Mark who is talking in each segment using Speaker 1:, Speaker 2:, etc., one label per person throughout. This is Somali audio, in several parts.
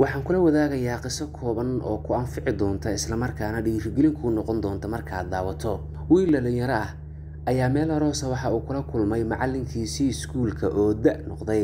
Speaker 1: waxaan kula wadaagayaa qiso kooban oo ku anfici doonta islamarkaana dhiirigelin kuu noqon doonta markaad daawato wiil dhalinyaro ah ayaa meel aroosa waxa uu kula kulmay macallinkiisii iskuulka oo da' noqday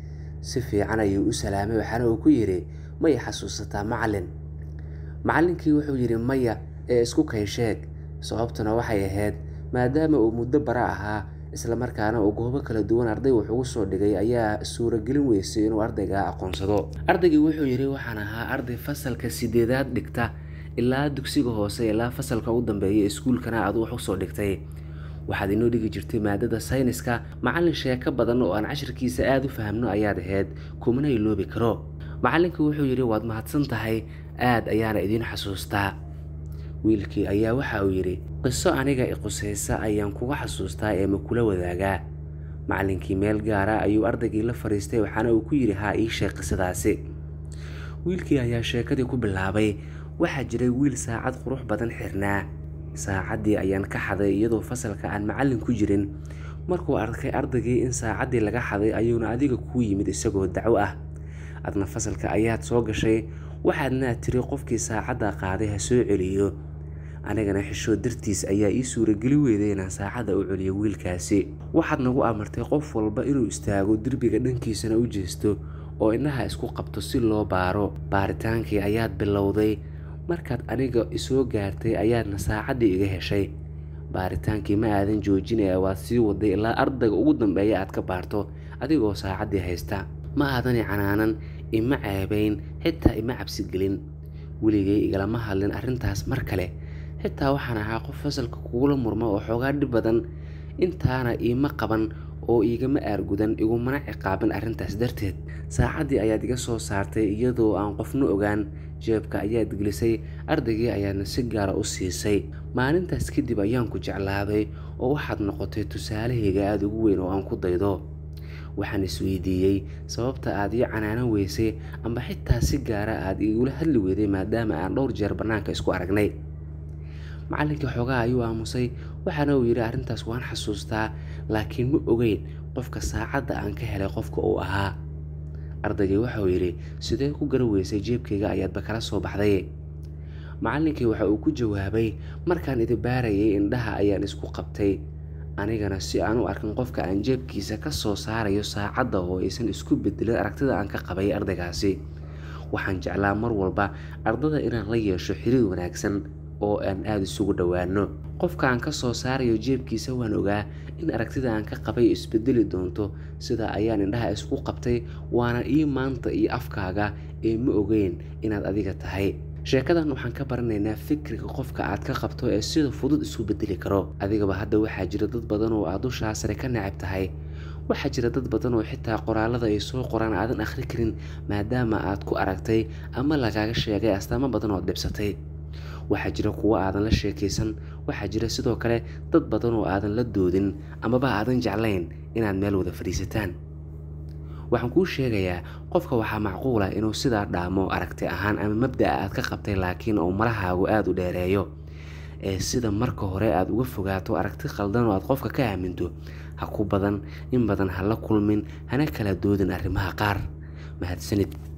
Speaker 1: si fiican ayuu u salaamay waxaana uu ku yidhi may xasuusataa macallin macallinkii wuxuu yidhi maya ee isku kay sheeg sababtuna waxay ahayd maadaama uu muddo bara ahaa islamarkaana uu goobo kala duwan arday wax ugu soo dhigay ayaa suuragelin weysay inuu ardayga aqoonsado ardaygii wuxuu yidhi waxaan ahaa arday fasalka sideedaad dhigta ilaa dugsiga hoose ilaa fasalka u dambeeya iskuulkana aad wax usoo dhigtay waxaad inoo dhigi jirtay maadada sayniska macallin sheeko badan oo aan cashirkiisa aada u fahamno ayaad ahayd kumana iloobi karo macallinkii wuxuu yidhi waad mahadsan tahay aad ayaana idiin xasuustaa wiilkii ayaa waxa uu yidhi qiso aniga iqusaysa ayaan kuga xasuustaa ee ma kula wadaagaa macallinkii meel gaara ayuu ardaygii la fadhiistay waxaana uu ku yidhi haa ii sheeg qisadaasi wiilkii ayaa sheekadii ku bilaabay waxaa jiray wiil saacad qurux badan xirnaa saacaddii ayaan ka xaday iyadoo fasalka aan macallin ku jirin markuu arkay ardaygii in saacaddii laga xaday ayuuna adiga kuu yimid isagoo dacwo ah adna fasalka ayaad soo gashay waxaadna tiri qofkii saacadda qaaday ha soo celiyo anigana xishoo dartiis ayaa ii suurageli weyday inaan saacadda u celiyo wiilkaasi waxaad nagu amartay qof walba inuu istaago derbiga dhankiisana u jeesto oo indhaha isku qabto si loo baaro baaritaankii ayaad bilowday markaad aniga isoo gaartay ayaadna saacaddii iga heshay baaritaankii ma aadan joojin ee waad sii waday ilaa ardayga ugu dambeeya aad ka baarto adigoo saacaddii haysta ma aadani canaanan ima ceebayn xitaa ima cabsigelin weligay igalama hadlin arrintaas mar kale xitaa waxaan ahaa qof fasalka kugula murma oo xoogaa dhib badan intaana iima qaban oo iigama aargudan igumana ciqaabin arrintaas darteed saacaddii ayaad iga soo saartay iyadoo aan qofna ogaan jeebka ayaad gelisay ardaygii ayaadna si gaara u siisay maalintaas kadib ayaan ku jeclaaday oo waxaad noqotay tusaalahayga aada ugu weyn oo aan ku daydo waxaan isweydiiyey sababta aad ii canaanan weysay amba xitaa si gaara aad igula hadli weyday maadaama aan dhowr jeer bannaanka isku aragnay macallinkii xoogaa ayuu aamusay waxaana uu yidhi arrintaas waan xasuustaa laakiin ma ogeyn qofka saacadda aan ka helay qofka uu ahaa ardaygii waxauu yidhi sidee ku gara weysay jeebkayga ayaadba kala soo baxday macallinkii waxa uu ku jawaabay markaan idi baarayay indhaha ayaan isku qabtay anigana si aan u arkin qofka aan jeebkiisa ka soo saarayo saacadda oo aysan isku bedelin aragtida aan ka qabay ardaygaasi waxaan jeclaa mar walba ardada inaan la yeesho xiriir wanaagsan oo aan aada isugu dhowaano qofka aan ka soo saarayo jeebkiisa waan ogaa in aragtida aan ka qabay isbedeli doonto sidaa ayaan indhaha isku qabtay waana ii maanta iyo afkaaga ee ma ogeyn inaad adiga tahay sheekadan waxaan ka baranaynaa fikriga qofka aad ka qabto ee sida fudud isu bedeli karo adigaba hadda waxaa jira dad badan oo aad dushaa sare ka necab tahay waxaa jira dad badan oo xitaa qoraalada ay soo qoraan aadan akhri karin maadaama aad ku aragtay ama lagaaga sheegay astaamo badan oo dhibsatay waxaa jira kuwo aadan la sheekaysan waxaa jira sidoo kale dad badan oo aadan la doodin amaba aadan jeclayn inaad meel wada fadhiisataan waxaan kuu sheegayaa qofka waxaa macquul ah inuu sidaa dhaamo aragti ahaan ama mabda'a aad ka qabtay laakiin uu malahaagu aada u dheereeyo ee sida marka hore aad uga fogaato aragti khaldan oo aad qofka ka aaminto ha ku badan in badan ha la kulmin hana kala doodin arrimaha qaar mahadsanid